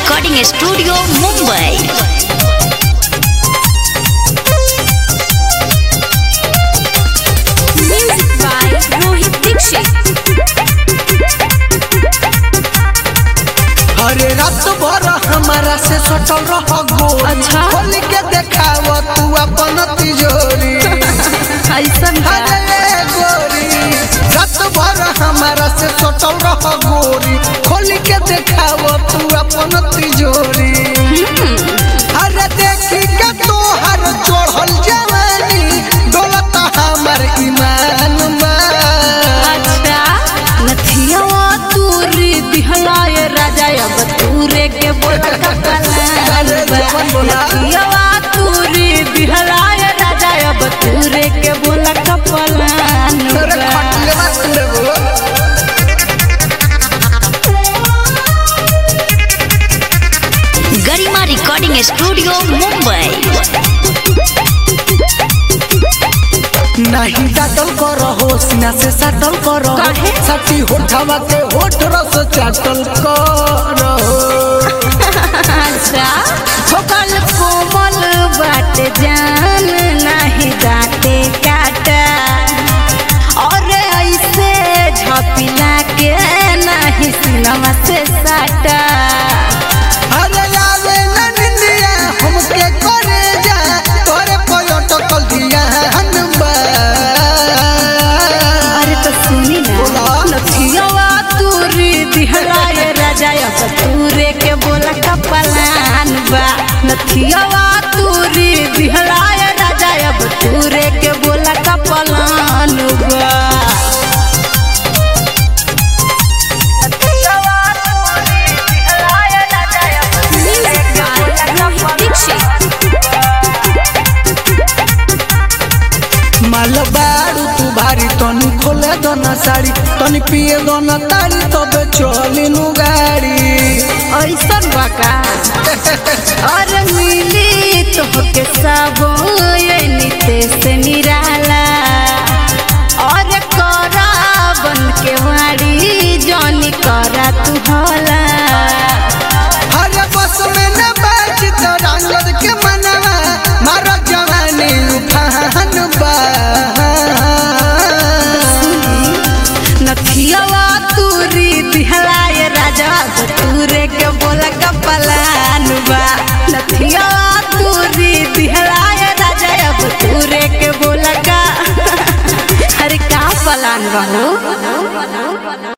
Recording studio Mumbai music by Rohit Dixit अरे रात भर हमारा से सटल रह गोरी अच्छा। खोल के देखाव तू अपन तिजोरी ऐसन अरे गोरी रात भर हमारा से सटल रह गोरी खोल के देखाव तू अपन तिजोरी अरे देखी के तोहर चढ़ल जवानी दौलत हमर ईमान मान अच्छा नथियावा तूरी दिहलाए राजा अब तूरे के बोला अरे जवन बोला। नथियावा तूरी दिहलाए राजा अब तूरे के बोला कपलान तोरे खटले बात लेबो गरिमा रिकॉर्डिंग स्टूडियो मुंबई नहीं डाटल कर हो सीना से सटल कर काहे? सटी होठवा के होठ रस चाटल कर अच्छा छोकल कोमल बाट जान नहीं दाते काटा और ऐसे झपिला के नहीं सिनवा से साटा अरे आवे न निंदिया हमके करे जा तोरे पलटकल दिया हनबा अरे तो सुनी ना बोला। नथियावा तूरी दिहलाए राजा अब तूरे के बोला कपलान बा नथियावा तूरी दिहलाए राजा अब तूरे के बोला कपलान बा माल बारू तू भारी तनी खोले दोना साड़ी तनी पिए दोना तारी तबे चली नु गाड़ी ऐसन बाका और मिली तोहके सब ये नीते से निराला और करा बन के वाड़ी जौनी करा तू होला अरे बस में न बैठ तो रंगत के मनवा मारा जवानी उठान बा नथियावा तूरी दिहलाए राजा तूरे के बोला कपलान बा नथियावा तूरी दिहलाए राजा अब तूरे के बोला का अरे का पलान बा हो